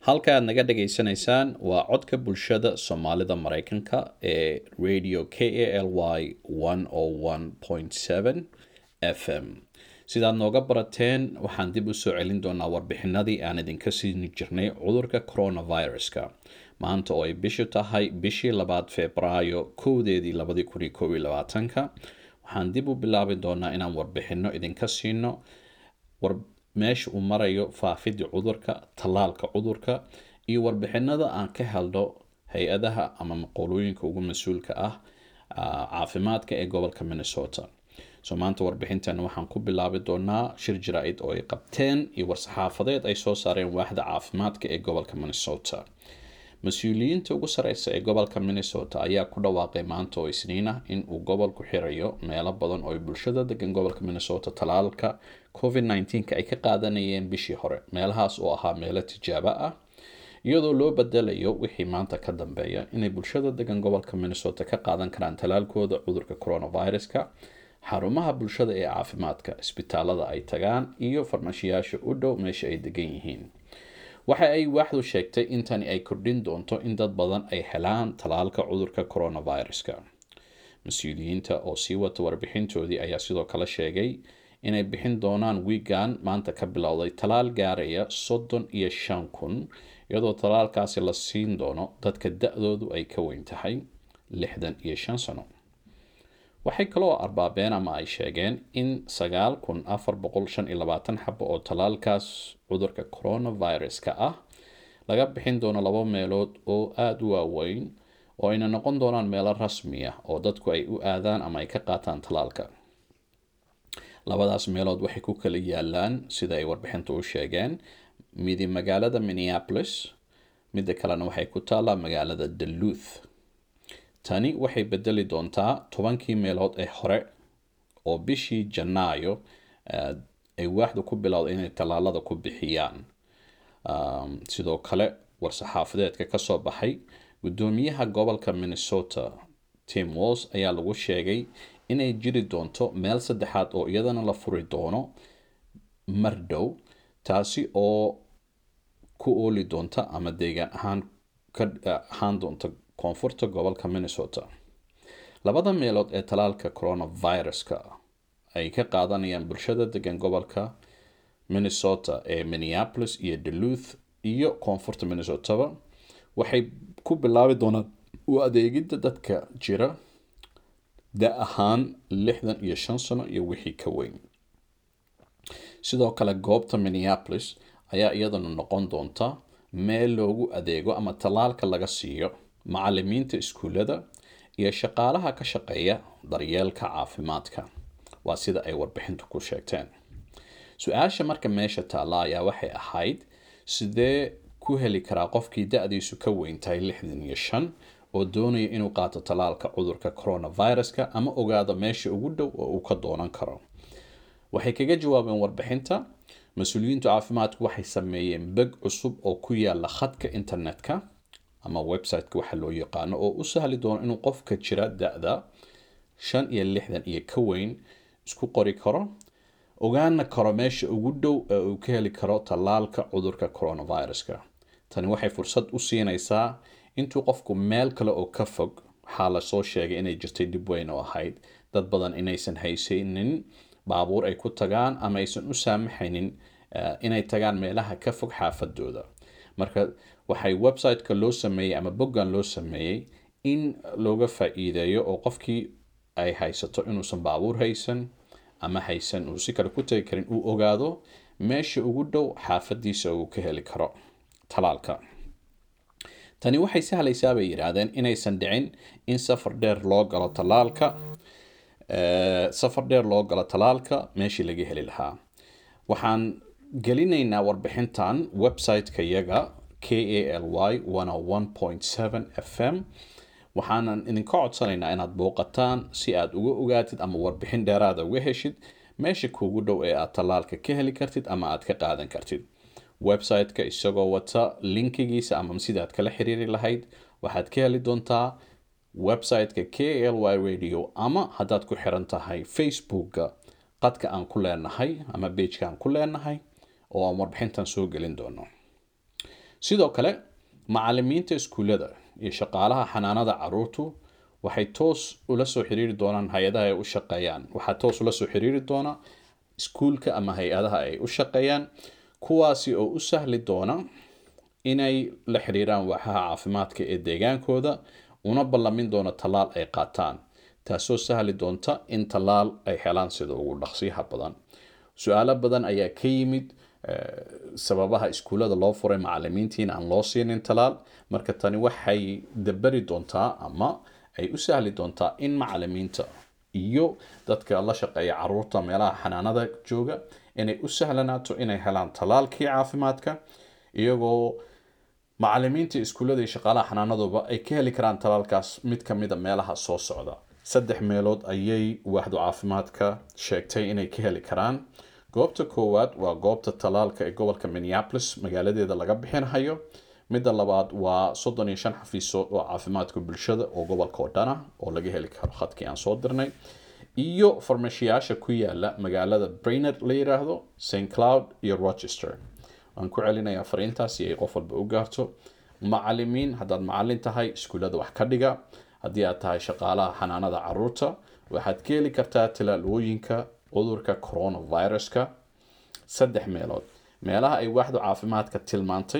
halka aad naga dhageysanaysaan waa codka bulshada soomaalida mareykanka ee radio k a l y f m sidaad nooga barateen waxaan dib usoo celin doonaa warbixinadii aan idinka siini jirnay cudurka coronaviruska maanta oo ay bishu tahay bishii labaad februaayo kowdeedii labadii kun iyo kow iyo labaatanka waxaan dib u bilaabi doonaa inaan warbixino idinka siino meesha uu marayo faafidii cudurka tallaalka cudurka iyo warbixinada aan ka helno hay-adaha ama maqoolooyinka ugu mas-uulka ah caafimaadka ee gobolka minnesota so maanta warbixintan waxaan ku bilaabi doonaa shir jaraa'id oo ay qabteen iyo war-saxaafadeed ay soo saareen waaxda caafimaadka ee gobolka minnesota mas-uuliyiinta ugu sareysa ee gobolka minnesota ayaa ku dhawaaqay maanta oo isniin ah in uu gobolku xirayo meelo badan oo ay bulshada degan gobolka minnesota talaalka covid nneteen-ka ay ka qaadanayeen bishii hore meelahaas oo ahaa meelo tijaabo ah iyadoo loo bedelayo wixii maanta ka dambeeya inay bulshada degan gobolka minnesota ka qaadan karaan talaalkooda cudurka coronaviruska xarumaha bulshada ee caafimaadka isbitaalada ay tagaan iyo farmashiyaasha u dhow meesha ay degan yihiin waxa ay waaxdu sheegtay in tani ay kordhin doonto in dad badan ay helaan talaalka cudurka coronaviruska mas-uuliyiinta oo sii wata warbixintoodii ayaa sidoo kale sheegay inay bixin doonaan wiigan maanta ka bilowday talaal gaaraya soddon iyo shan kun iyadoo talaalkaasi la siin doono dadka da-doodu ay ka weyn tahay lixdan iyo shan sano waxay kaloo arbaabeen ama ay sheegeen in sagaal kun afar boqol shan iyo labaatan xabo oo talaalkaas cudurka coronaviruska ah laga bixin doono laba meelood oo aada u waaweyn oo ayna noqon doonaan meelo rasmi ah oo dadku ay u aadaan ama ay ka qaataan talaalka labadaas meelood waxay ku kala yaalaan sida ay warbixinta u sheegeen midi magaalada minneapolis midda kalena waxay ku taallaa magaalada daluth tani waxay bedeli doontaa tobankii meelood ee hore oo bishii janaayo ay waaxdu ku bilowday inay tallaalada ku bixiyaan sidoo kale war-saxaafadeedka kasoo baxay guddoomiyaha gobolka minnesota tim walls ayaa lagu sheegay inay jiri doonto meel saddexaad oo iyadana la furi doono mardhow taasi oo ku ooli doonta ama deegaan ahaan ka ahaan doonta koonfurta gobolka minnesota labada meelood ee talaalka coronaviruska ay ka qaadanayaan bulshada degan gobolka minnesota ee minneapolis iyo daluth iyo koonfurta minnesotaba waxay ku bilaabi doonaan u adeegidda dadka jira da ahaan lixdan iyo shan sano iyo wixii ka weyn sidoo kale goobta minneapolis ayaa iyadana noqon doonta meel loogu adeego ama tallaalka laga siiyo macalimiinta iskuullada iyo shaqaalaha ka shaqeeya daryeelka caafimaadka waa sida ay warbixintu ku sheegteen su-aasha marka meesha taalla ayaa waxay ahayd sidee ku heli karaa qofkii da-diisu ka weyn tahay lixdan iyo shan oo doonaya inuu qaato tallaalka cudurka coronaviruska ama ogaado meesha ugu dhow oo uu ka doonan karo waxay kaga jawaabeen warbixinta mas-uuliyiintu caafimaadku waxay sameeyeen beg cusub oo ku yaala khadka internetka ama website-ka waxa loo yaqaano oo u sahli doono inuu qofka jira da-da shan iyo lixdan iyo ka weyn isku qori karo ogaana karo meesha ugu dhow ee uu ka heli karo tallaalka cudurka coronaviruska tani waxay fursad u siinaysaa intuu qofku meel kale oo ka fog waxaa lasoo sheegay inay jirtay dib weyn oo ahayd dad badan inaysan haysanin baabuur ay ku tagaan ama aysan u saamaxaynin inay tagaan meelaha ka fog xaafadooda marka waxay website-ka loo sameeyey ama boggan loo sameeyey in looga faa-iideeyo oo qofkii ay haysato inuusan baabuur haysan ama haysan uu si kale ku tagi karin uu ogaado meesha ugu dhow xaafadiisa uu ka heli karo talaalka tani waxay sahlaysaa bay yidhaahdeen inaysan dhicin in safar dheer loo galo talaalka safar dheer loo galo talaalka meeshii laga heli lahaa waxaan gelinaynaa warbixintan website-ka yaga k a l y f m waxaanan idinka codsanaynaa inaad booqataan si aad uga ogaatid ama warbixin dheeraada uga heshid meesha kuugu dhow ee aad tallaalka ka heli kartid ama aad ka qaadan kartid website-ka isagoo wata linkigiisa ama sidaad kala xiriiri lahayd waxaad ka heli doontaa website-ka k l y radio ama haddaad ku xiran tahay facebookga qadka aan ku leenahay ama beijka aan ku leenahay oo aan warbixintan soo gelin doono sidoo kale macalimiinta iskuullada iyo shaqaalaha xanaanada caruurtu waxay toos ula soo xiriiri doonaan hay-adaha ay u shaqeeyaan waxaa toos ula soo xiriiri doona iskuulka ama hay-adaha ay u shaqeeyaan kuwaasi oo u sahli doona inay la xiriiraan waaxaha caafimaadka ee deegaankooda una ballamin doona tallaal ay qaataan taasoo sahli doonta in tallaal ay helaan sida ugu dhaqsiyaha badan su-aalo badan ayaa ka yimid sababaha iskuullada loo furay macalimiintiina aan loo siinin talaal marka tani waxay dabari doontaa ama ay u sahli doontaa in macalimiinta iyo dadka la shaqeeya caruurta meelaha xanaanada jooga inay u sahlanaato inay helaan talaalkii caafimaadka iyagoo macalimiinta iskuullada iyo shaqaalaha xanaanaduba ay ka heli karaan talaalkaas mid ka mida meelaha soo socda saddex meelood ayay waaxdu caafimaadka sheegtay inay ka heli karaan goobta koowaad waa goobta talaalka ee gobolka minneapolis magaaladeeda laga bixinhayo midda labaad waa soddon iyo shan xafiisood oo caafimaadka bulshada oo gobolka oo dhan ah oo laga heli karo khadkii aan soo dirnay iyo farmashiyaasha ku yaala magaalada brainerd la yiraahdo st cloud iyo rochester waan ku celinayaa fariintaas si ay qof walba u gaarto macalimiin haddaad macalin tahay iskuullada wax ka dhiga haddii aad tahay shaqaalaha xanaanada caruurta waxaad ka heli kartaa talaalooyinka cudurka coronaviruska saddex meelood meelaha ay waaxdu caafimaadka tilmaantay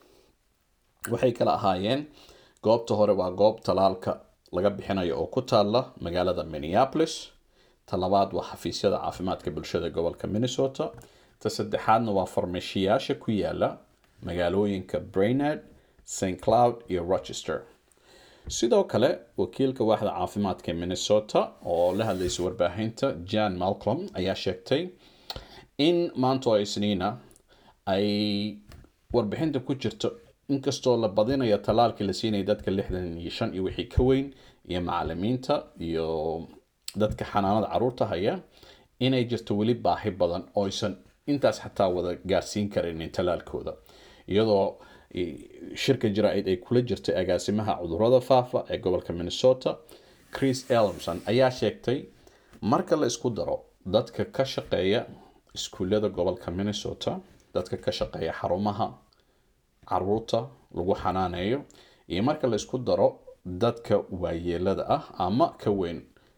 waxay kala ahaayeen goobta hore waa goob talaalka laga bixinayo oo ku taalla magaalada minneapolis ta labaad waa xafiisyada caafimaadka bulshada gobolka minnesota ta saddexaadna waa farmashiyaasha ku yaala magaalooyinka brainerd st cloud iyo rochester sidoo kale wakiilka waaxda caafimaadka ee minnesota oo la hadlaysa warbaahinta jan malcolm ayaa sheegtay in maanto isniina ay warbixinta ku jirto inkastoo la badinayo talaalkii la siinaya dadka lixdan iyo shan iyo wixii ka weyn iyo macalimiinta iyo dadka xanaanada caruurta haya inay jirto weli baahi badan oo aysan intaas xataa wada gaarsiin karinin talaalkooda iyadoo shirka jaraa'id ay kula jirtay agaasimaha cudurada faafa ee gobolka minnesota chris elmson ayaa sheegtay marka la isku daro dadka ka shaqeeya iskuullada gobolka minnesota dadka ka shaqeeya xarumaha caruurta lagu xanaaneeyo iyo marka la isku daro dadka waayeelada ah ama ka weyn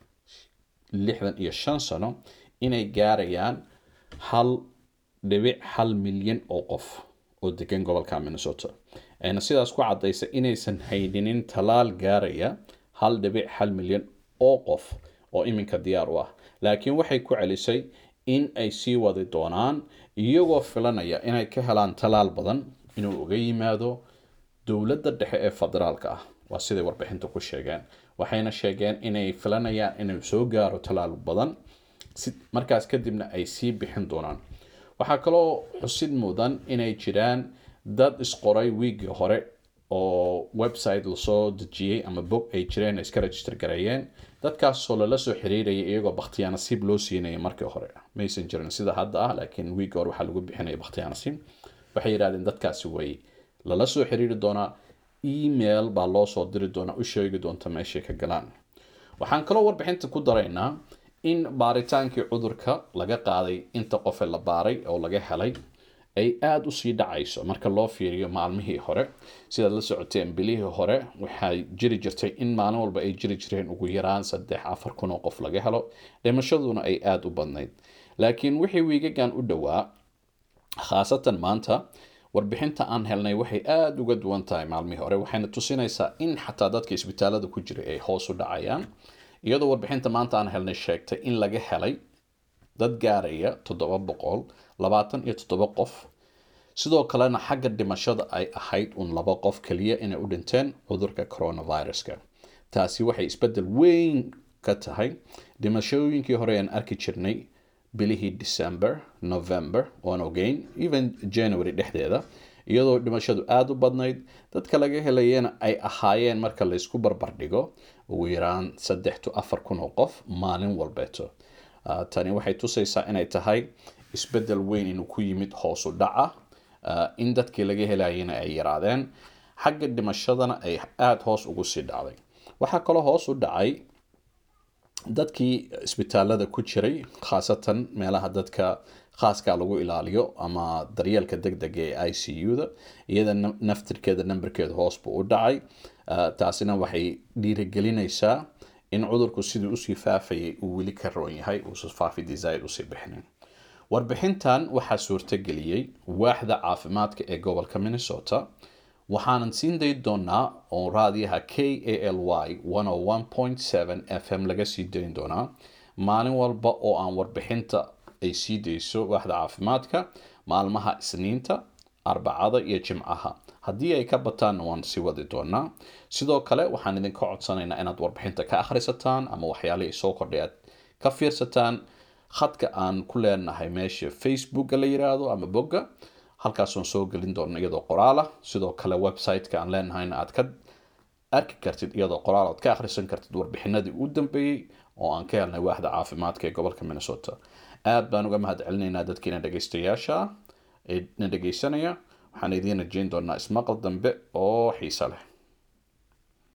lixdan iyo shan sano inay gaarayaan hal dhibic hal milyan oo qof oo degan gobolka minnesota ayna sidaas ku cadaysa inaysan hayninin talaal gaaraya hal dhibic hal milyan oo qof oo iminka diyaar u ah laakiin waxay ku celisay in ay sii wadi doonaan iyagoo filanaya inay ka helaan talaal badan inuu uga yimaado dowladda dhexe ee federaalka ah waa siday warbixinta ku sheegeen waxayna sheegeen inay filanayaan inuu soo gaaro talaal badan markaas kadibna ay sii bixin doonaan waxaa kaloo xusid mudan inay jiraan dad isqoray wiigii hore oo website lasoo dejiyey ama bog ay jireen iska register gareeyeen dadkaasoo lala soo xiriiraya iyagoo bakhtiyaa nasiib loo siinaya markii hore maysan jirin sida hadda ah laakiin wiigii hore waxaa lagu bixinaya bakhtiyaa nasiib waxay yidhahdeen dadkaasi way lala soo xiriiri doonaa email baa loo soo diri doonaa u sheegi doonta meeshay ka galaan waxaan kaloo warbixinta ku daraynaa in baaritaankii cudurka laga qaaday inta qofe la baaray oo laga helay ay aada usii dhacayso marka loo fiiriyo maalmihii hore sidaad la socoteen bilihii hore waxay jiri jirtay in maalin walba ay jiri jireen ugu yaraan saddex afar kun oo qof laga helo dhimashaduna ay aada u badnayd laakiin wixii wiigagan u dhowaa khaasatan maanta warbixinta aan helnay waxay aada uga duwan tahay maalmihii hore waxayna tusinaysaa in xataa dadka isbitaalada ku jiray ay hoos u dhacayaan iyadoo warbixinta maanta aan helnay sheegtay in laga helay dad gaaraya toddoba boqol labaatan iyo toddoba qof sidoo kalena xagga dhimashada ay ahayd un laba qof keliya inay u dhinteen cudurka coronaviruska taasi waxay isbeddel weyn ka tahay dhimashooyinkii hore aan arki jirnay bilihii december november oan ogeyn even january dhexdeeda iyadoo dhimashadu aada u badnayd dadka laga helayana ay ahaayeen marka laysku barbardhigo ugu yaraan saddex to afar kun oo qof maalin walbeeto tani waxay tusaysaa inay tahay isbeddel weyn inuu ku yimid hoosu dhaca in dadkii laga helayana ay yaraadeen xagga dhimashadana ay aada hoos ugu sii dhacday waxaa kaloo hoos u dhacay dadkii isbitaalada ku jiray khaasatan meelaha dadka khaaska lagu ilaaliyo ama daryeelka deg dega ee i c u-da iyada naftirkeeda namberkeeda hoos buu u dhacay taasina waxay dhiirigelinaysaa in cudurku sidii usii faafayay uu weli ka roon yahay uusa faafi desaid usii bixinin warbixintan waxaa suurtageliyey waaxda caafimaadka ee gobolka minnesota waxaanan siin dayi doonaa oo raadiyaha k a l y f m laga sii dayn doonaa maalin walba oo aan warbixinta ay sii dayso waaxda caafimaadka maalmaha isniinta arbacada iyo jimcaha haddii ay ka bataanna waan sii wadi doonaa sidoo kale waxaan idinka codsanaynaa inaad warbixinta ka akhrisataan ama waxyaalihii soo kordhay aad ka fiirsataan khadka aan ku leenahay meesha facebooka la yiraahdo ama bogga halkaasaan soo gelin doona iyadoo qoraalah sidoo kale website-ka aan leenahayna aad ka arki kartid iyadoo qoraal aad ka akhrisan kartid warbixinadii u dambeeyey oo aan ka helnay waaxda caafimaadka ee gobolka minnesota aad baan uga mahad celinaynaa dadkiina dhegaystayaasha ee na dhegaysanaya waxaan idiin rajeyn doonaa ismaqal dambe oo xiise leh